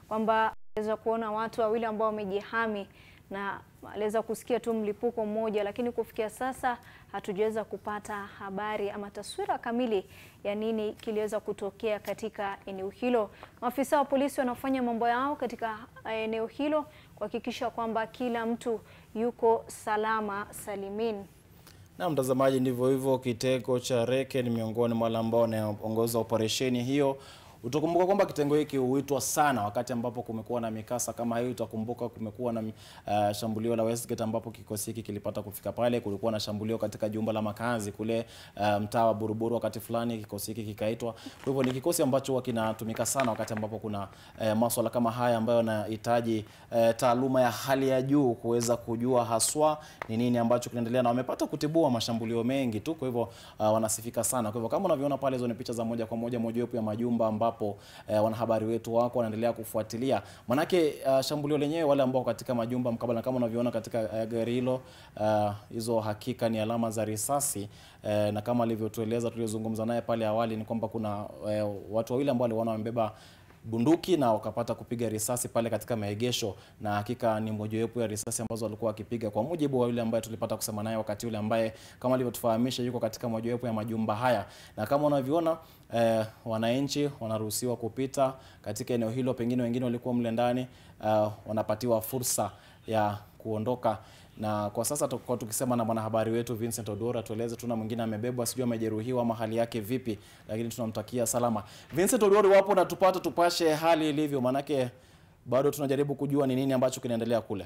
kwamba aliweza kuona watu wawili ambao wamejihami na aliweza kusikia tu mlipuko mmoja, lakini kufikia sasa hatujaweza kupata habari ama taswira kamili ya nini kiliweza kutokea katika eneo hilo. Maafisa wa polisi wanafanya mambo yao katika eneo hilo kuhakikisha kwamba kila mtu yuko salama salimin. Na mtazamaji, ndivyo hivyo. Kitengo cha Reke ni miongoni mwa wale ambao wanaongoza operesheni hiyo. Utakumbuka kwamba kitengo hiki huitwa sana wakati ambapo kumekuwa na mikasa kama hiyo. Utakumbuka kumekuwa na uh, shambulio la Westgate ambapo kikosi hiki kilipata kufika pale. Kulikuwa na shambulio katika jumba la makazi kule uh, mtaa wa Buruburu wakati fulani kikosi hiki kikaitwa. Kwa hivyo ni kikosi ambacho huwa kinatumika sana wakati ambapo kuna uh, masuala kama haya ambayo yanahitaji uh, taaluma ya hali ya juu kuweza kujua haswa ni nini ambacho kinaendelea, na wamepata kutibua mashambulio mengi tu. Kwa hivyo uh, wanasifika sana. Kwa hivyo kama unavyoona pale, hizo ni picha za moja kwa moja mojawapo ya majumba ambapo eh, wanahabari wetu wako wanaendelea kufuatilia. Manake uh, shambulio lenyewe, wale ambao katika majumba mkabala, kama unavyoona katika uh, gari hilo uh, hizo hakika ni alama za risasi uh, na kama alivyotueleza tuliozungumza naye pale awali ni kwamba kuna uh, watu wawili ambao waliona wamebeba bunduki na wakapata kupiga risasi pale katika maegesho, na hakika ni mojawapo ya risasi ambazo walikuwa wakipiga, kwa mujibu wa yule ambaye tulipata kusema naye wakati ule, ambaye kama alivyotufahamisha yuko katika mojawapo ya majumba haya, na kama unavyoona eh, wananchi wanaruhusiwa kupita katika eneo hilo, pengine wengine walikuwa mle ndani uh, wanapatiwa fursa ya kuondoka na kwa sasa tuko tukisema na mwanahabari wetu Vincent Odora, tueleze tuna mwingine amebebwa, sijui amejeruhiwa ama hali yake vipi, lakini tunamtakia salama. Vincent Odora, wapo na tupate tupashe hali ilivyo, manake bado tunajaribu kujua ni nini ambacho kinaendelea kule.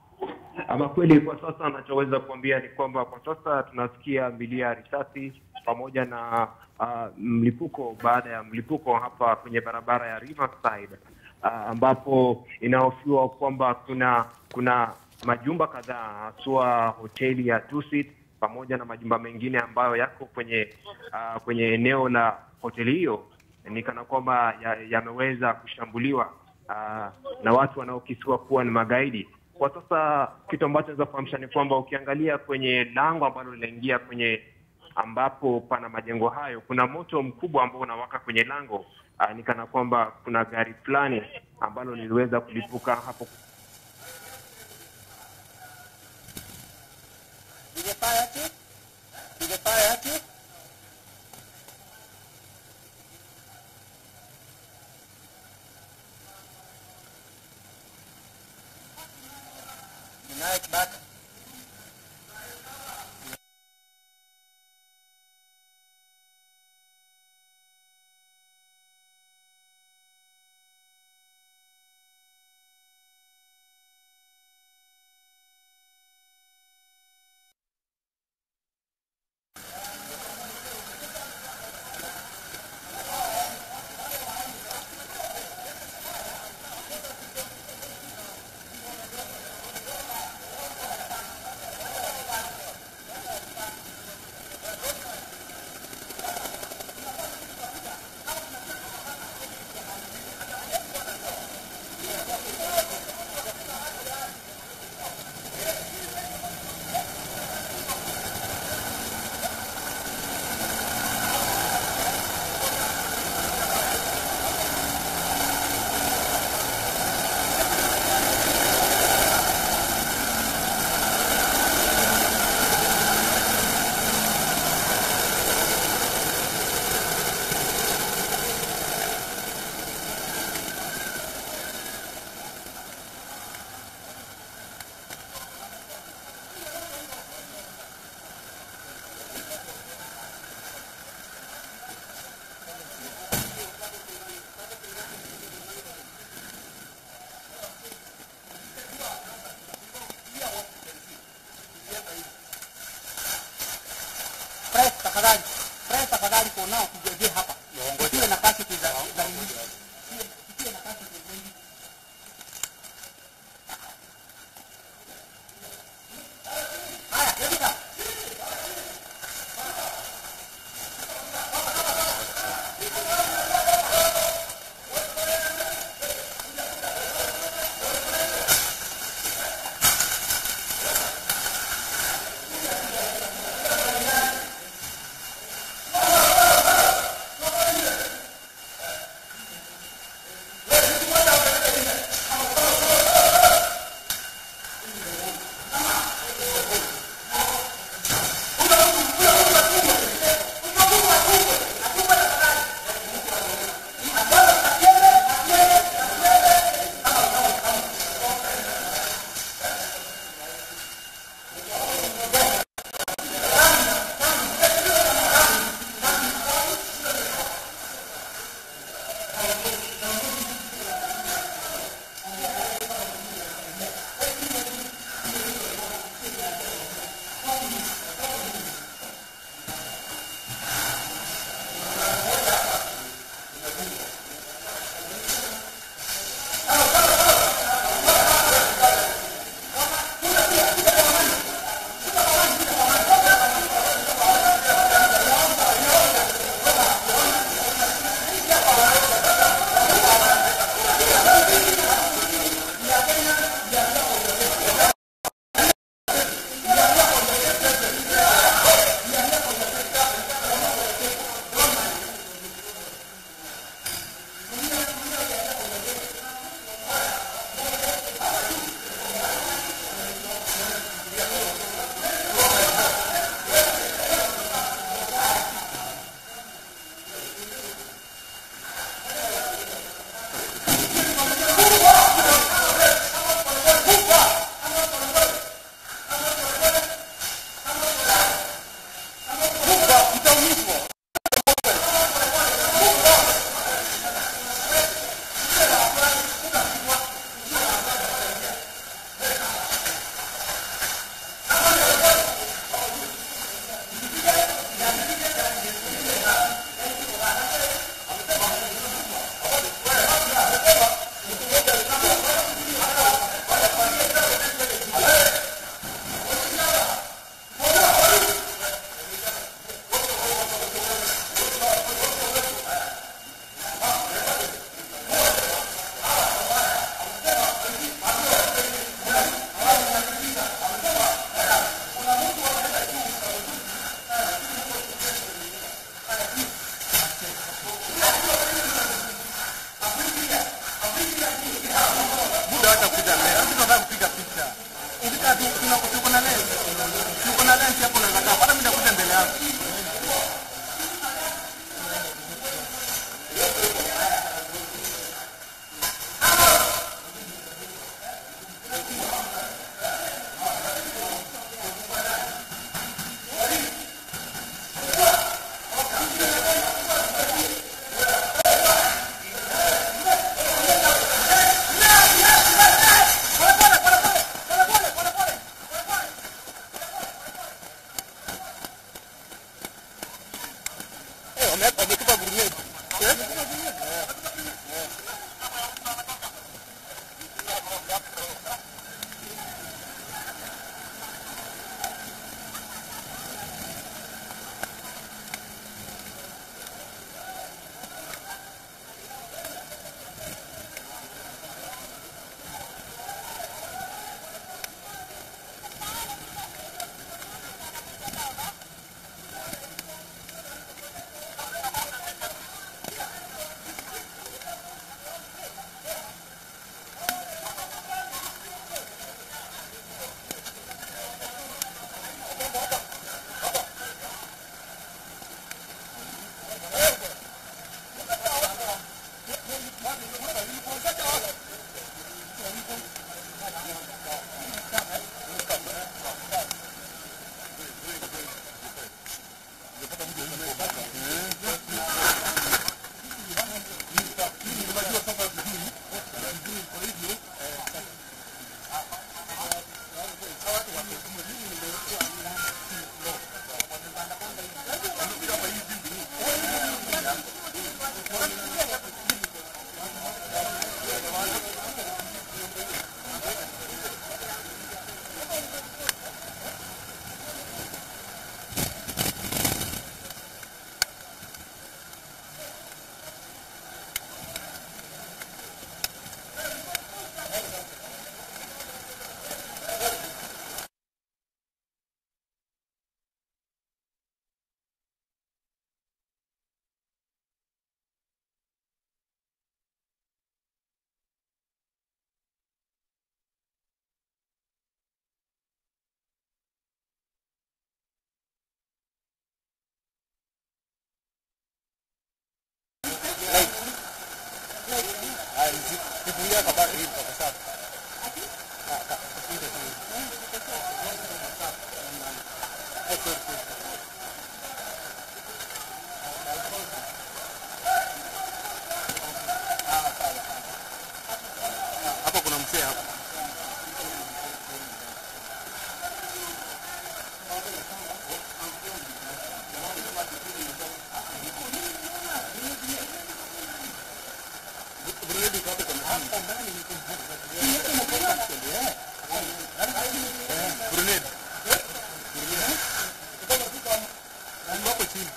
Ama kweli kwa sasa anachoweza kuambia ni kwamba kwa sasa tunasikia milio ya risasi pamoja na uh, mlipuko baada ya mlipuko hapa kwenye barabara ya Riverside uh, ambapo inahofiwa kwamba kuna kuna majumba kadhaa haswa hoteli ya Dusit pamoja na majumba mengine ambayo yako kwenye uh, kwenye eneo la hoteli hiyo ni kana kwamba yameweza ya kushambuliwa uh, na watu wanaokisiwa kuwa ni magaidi. Kwa sasa kitu ambacho naweza kufahamisha ni kwamba ukiangalia kwenye lango ambalo linaingia kwenye ambapo pana majengo hayo, kuna moto mkubwa ambao unawaka kwenye lango uh, ni kana kwamba kuna gari fulani ambalo liliweza kulipuka hapo wewe hata kuja mbele. Sisi tunataka kupiga picha. Ukitaka tu tuna tuko na lens. Tuko na lens hapo unaweza kaa. Hata mimi nakuja mbele yako. Eh, wame- wametupa guruneti. Eh? Kifungia kabati hivi kwa sababu. Hapo kuna mzee hapo. Grenade iko hapo kwa Grenade. Grenade. Hapo chini.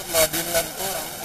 tunadili na mkora